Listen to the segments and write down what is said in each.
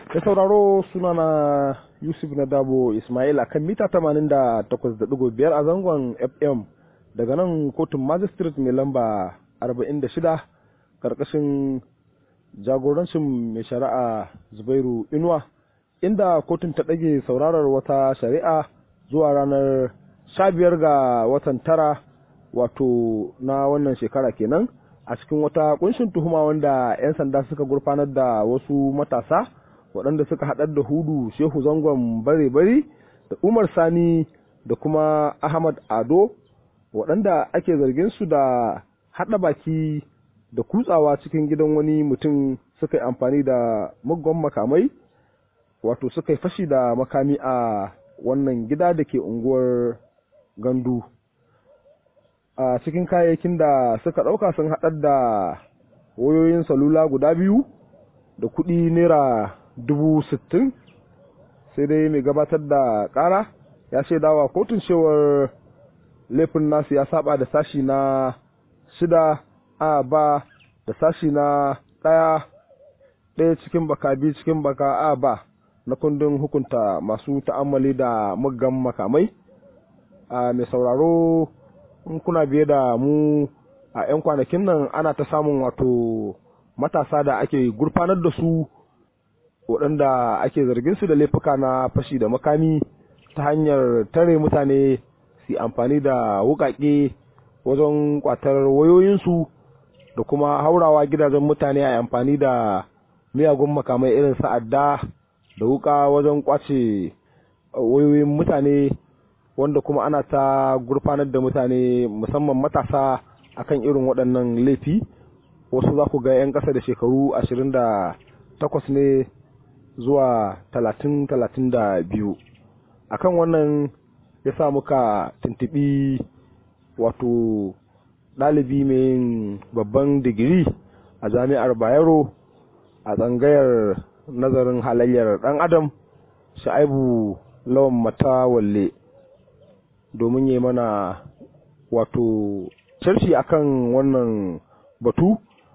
Da sauraro sunana Yusuf na Dabo Ismail a kan mita 88.5 a zangon FM daga nan kotun magistrate mai lamba 46 karkashin jagorancin mai shari'a Zubairu Inuwa inda kotun ta ɗage saurarar wata shari'a zuwa ranar 15 ga watan tara wato na wannan shekara kenan a cikin wata kunshin tuhuma wanda 'yan sanda suka gurfanar da wasu matasa waɗanda suka haɗar da hudu shehu zangon bare-bare da umar sani da kuma ahmad ado waɗanda ake zargin su da haɗa baki da kutsawa cikin gidan wani mutum suka yi amfani da muggan makamai wato suka yi fashi da makami a wannan gida da ke unguwar gandu a cikin kayayyakin da suka ɗauka sun haɗar da wayoyin salula guda biyu da kuɗi naira dubu sittin sai dai mai gabatar da ƙara ya shaidawa kotun cewar laifin nasu ya saba da sashi na shida a ba da sashi na ɗaya ɗaya cikin baka biyu cikin baka a ba na kundin hukunta masu ta'ammali da muggan makamai a mai sauraro in kuna biye da mu a 'yan kwanakin nan ana ta samun wato matasa da ake gurfanar da su waɗanda ake zargin su da laifuka na fashi da makami ta hanyar tare mutane su amfani da wuƙaƙe wajen ƙwatar wayoyinsu da kuma haurawa gidajen mutane a amfani da miyagun makamai irin sa'adda da wuƙa wajen ƙwace wayoyin mutane wanda kuma ana ta gurfanar da mutane musamman matasa akan irin waɗannan laifi wasu za ku ga 'yan ƙasa da shekaru ashirin da takwas ne zuwa talatin talatin da biyu akan wannan ya sa muka tuntuɓi wato ɗalibi mai yin babban digiri a jami'ar bayero a tsangayar nazarin halayyar ɗan adam sha'aibu lawan matawalle domin yi mana wato sharshi akan wannan batu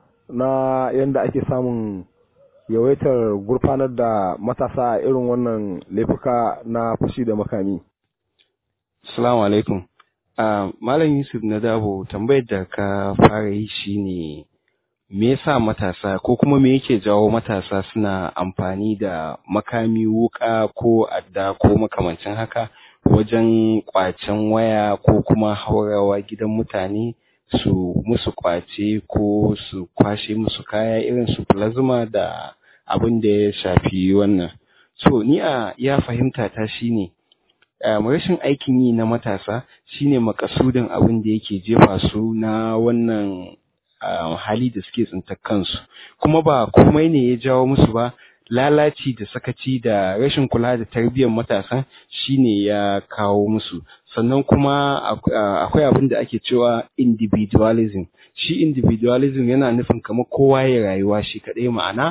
na yadda ake samun yawaitar gurfanar da matasa a irin wannan laifuka na fashi da makami. Assalamu alaikum. Uh, Malam Yusuf na dabo tambayar da ka fara yi shine me yasa matasa ko kuma me yake jawo matasa suna amfani da makami wuka ko adda ko makamancin haka wajen kwacen waya ko kuma haurawa gidan mutane su musu kwace ko su kwashe musu kaya irin su plasma da abin da ya shafi wannan so ni a ya fahimta ta shine um, rashin aikin yi na matasa shine makasudin abin da yake jefa su na wannan um, hali da suke tsintar kansu kuma ba komai ne ya jawo musu ba lalaci da sakaci da rashin kula da tarbiyyar matasan shine ya kawo musu sannan kuma akwai abin da ake cewa individualism shi individualism yana nufin kamar kowa ya rayuwa shi kaɗai ma'ana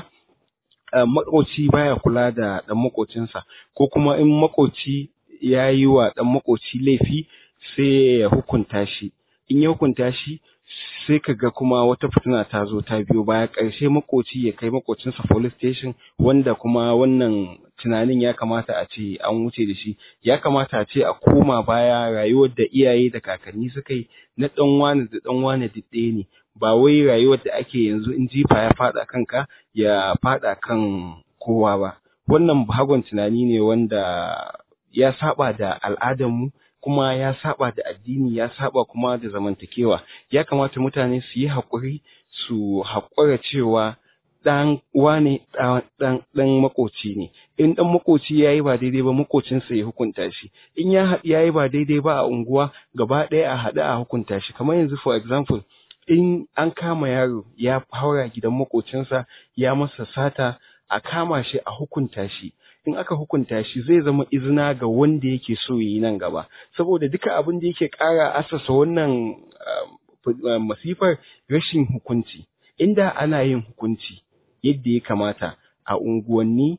makoci baya kula da ɗan makocinsa ko kuma in makoci ya yi wa ɗan makoci laifi sai ya hukunta shi in ya hukunta shi sai ka ga kuma wata fitina ta zo ta biyo baya ƙarshe makoci ya kai makocinsa police station wanda kuma wannan tunanin ya kamata a ce an wuce da shi ya kamata a ce a koma baya rayuwar da iyaye da kakanni suka yi na ɗan wani da ɗan wani duk ɗaya ne ba wai rayuwar da ake yanzu in jifa ya faɗa kanka ya faɗa kan kowa ba wannan bahagon tunani ne wanda ya saba da al'adarmu kuma ya saba da addini ya saba kuma da zamantakewa ya kamata mutane su yi haƙuri su haƙura cewa ɗan wane ɗan ɗan makoci ne in ɗan makoci ya yi ba daidai ba makocinsa ya hukunta shi in ya ya yi ba daidai ba a unguwa gaba ɗaya a haɗu a hukunta shi kamar yanzu for example in an kama yaro ya haura gidan makocinsa ya masa sata a kama shi a hukunta shi in aka hukunta shi zai zama izina ga wanda yake so yi nan gaba saboda duka abin da yake ƙara asasa wannan masifar rashin hukunci inda ana yin hukunci yadda ya kamata a unguwanni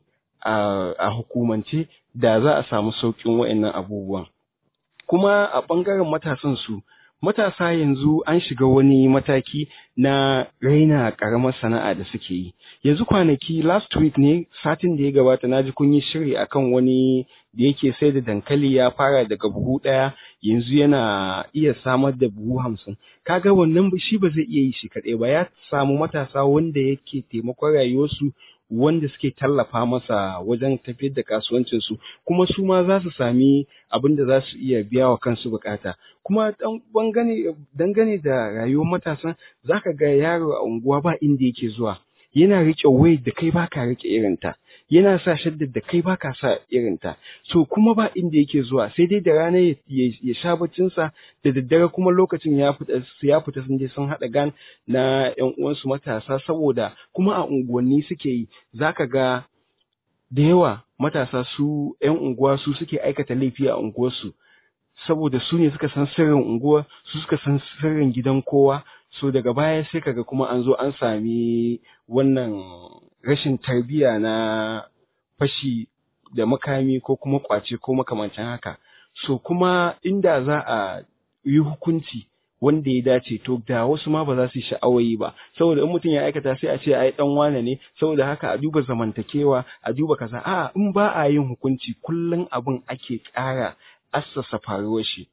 a hukumance da za a samu sauƙin wa'annan abubuwan kuma a ɓangaren matasan su matasa yanzu an shiga wani mataki na raina ƙaramar sana'a da suke yi yanzu kwanaki last week ne satin da ya gabata na ji kun yi shiri akan wani da yake sai da dankali ya fara daga buhu ɗaya yanzu yana iya samar da buhu hamsin kaga wannan shi ba zai iya yi shi kaɗai ba ya samu matasa wanda yake taimakon rayuwarsu wanda suke tallafa masa wajen tafiyar da kasuwancinsu kuma su ma za su sami abin da za su iya biya wa kansu bukata kuma dangane da rayuwar matasan za ka ga yaro a unguwa ba inda yake zuwa yana riƙe wai da kai baka riƙe irinta yana sa shaddar da kai baka sa irinta so kuma ba inda yake zuwa sai dai da rana ya sha baccinsa da daddare kuma lokacin ya fita ya fita sun je sun haɗa gan na ƴan uwansu matasa saboda kuma a unguwanni suke yi zaka ga da yawa matasa su ƴan unguwa su suke aikata laifi a unguwarsu saboda su ne suka san sirrin unguwa su suka san sirrin gidan kowa so daga baya sai kaga kuma an zo an sami wannan rashin tarbiyya na fashi da makami ko kuma kwace ko makamancin haka so kuma inda za a yi hukunci wanda ya dace to da wasu ma ba za su yi sha'awayi ba saboda in mutum ya aikata sai a ce ai dan wane ne saboda haka a duba zamantakewa a duba kaza a in ba a yin hukunci kullum abin ake ƙara assasa faruwar shi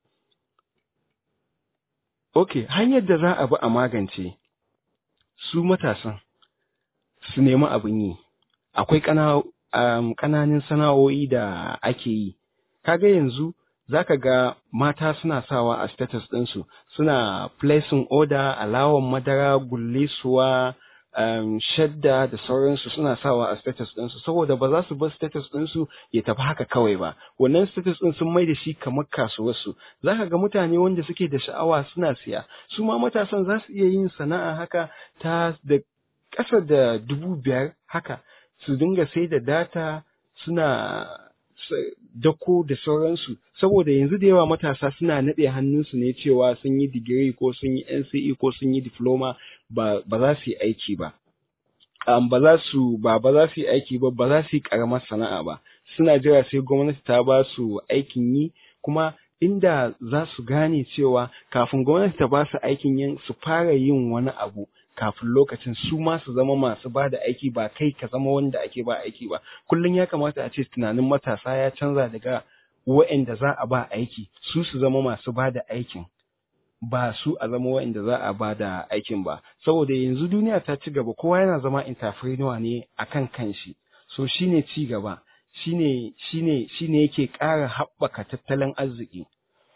Ok, hanyar da za a bi a magance su matasan su nemi abin yi, akwai ƙananan sana'o'i da ake yi. Kaga yanzu za ka ga mata suna sawa a status ɗinsu, suna placing order, alawan madara, gullisuwa, um, shadda da sauransu suna sawa a status ɗinsu saboda ba za su bar status ɗinsu ya tafi haka kawai ba wannan status ɗin sun mai da shi kamar kasuwarsu za ka ga mutane wanda suke da sha'awa suna siya su ma matasan za su iya yin sana'a haka ta da ƙasa da dubu biyar haka su dinga sai da data suna dako da sauransu saboda yanzu da yawa matasa suna naɗe hannunsu ne cewa sun yi digiri ko sun yi NCE ko sun yi diploma ba za su yi aiki ba um, ba za su ba ba za su yi aiki ba ba za su yi karamar sana'a ba suna jira sai gwamnati ta ba su aikin yi kuma inda za su gane cewa kafin gwamnati ta ba su aikin yin su fara yin wani abu kafin lokacin su ma su zama masu ba da aiki ba kai ka zama wanda ake ba aiki ba kullum ya kamata a ce tunanin matasa ya canza daga wa'anda za a ba aiki su su zama masu ba da aikin ba su a zama wa'anda za a ba da aikin ba saboda yanzu duniya ta ci gaba kowa yana zama entrepreneur ne akan kanshi so shine ci gaba shine shine shine yake ƙara haɓaka tattalin arziki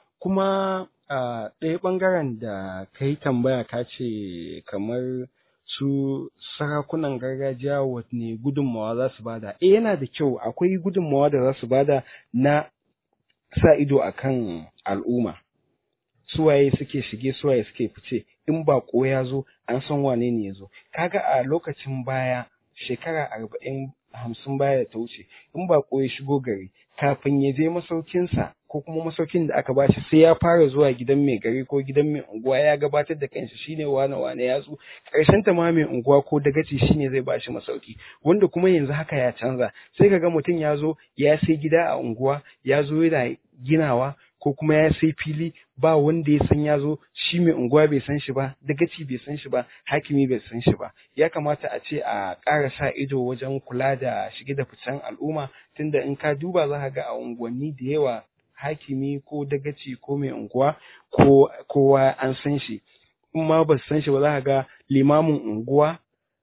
kuma a ɗaya ɓangaren da ka yi tambaya ka ce kamar su sarakunan gargajiya wanne gudunmawa za su bada eh yana da kyau akwai gudunmawa da za su bada na sa ido akan al'umma suwaye suke shige suwaye suke fice in baƙo ya zo an san wane ne ya zo kaga a lokacin baya shekara arba'in hamsin baya da ta wuce in baƙo ya shigo gari kafin ya je masaukinsa ko kuma masaukin da aka bashi sai ya fara zuwa gidan mai gari ko gidan mai unguwa ya gabatar da kanshi shine wane wane ya zo karshen ta ma mai unguwa ko dagaci shine zai bashi masauki wanda kuma yanzu haka ya canza sai kaga mutum ya zo ya sai gida a unguwa ya zo yana ginawa ko kuma ya sai fili ba wanda ya san ya zo shi mai unguwa bai san shi ba dagaci bai san shi ba hakimi bai san shi ba ya kamata a ce a ƙara sa ido wajen kula da shige da ficen al'umma tunda in ka duba za ka ga a unguwanni da yawa hakimi ko dagaci ko mai unguwa ko kowa an san shi in ma ba san shi ba za ka ga limamin unguwa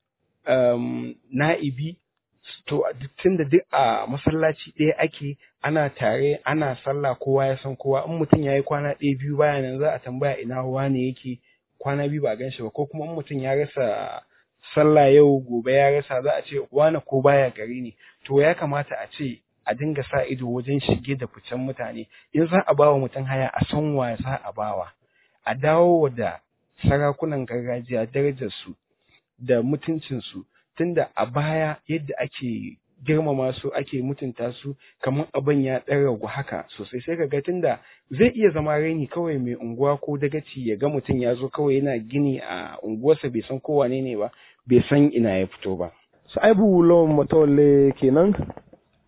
um, na'ibi to tunda duk a masallaci ɗaya ake ana tare ana sallah kowa ya san kowa in mutum ya yi kwana ɗaya biyu baya nan za a tambaya ina wane yake kwana biyu ba a gan shi ba ko kuma in mutum ya rasa sallah yau gobe ya rasa za a ce wane ko baya gari ne to ya kamata a ce a dinga sa ido wajen shige da ficen mutane in za a ba wa mutum haya a san wa za a bawa a dawo da sarakunan gargajiya darajarsu da mutuncinsu tunda a baya yadda ake girmama su ake mutunta su kamar abin ya ɗan ragu haka sosai sai ka ga tunda zai iya zama raini kawai mai unguwa ko dagaci ya ga mutum ya zo kawai yana gini a unguwarsa bai san kowane ne ba bai san ina ya fito ba. Sa'ibu lawan matawalle kenan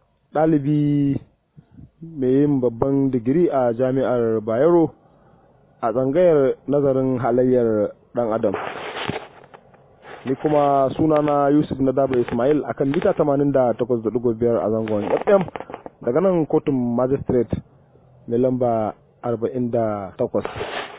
ɗalibi mai yin babban digiri a jami'ar Bayero a tsangayar nazarin halayyar ɗan adam ni kuma sunana yusuf na daba ismail akan mita 88.5 a zangon fm daga nan kotun magistrate mai lamba 48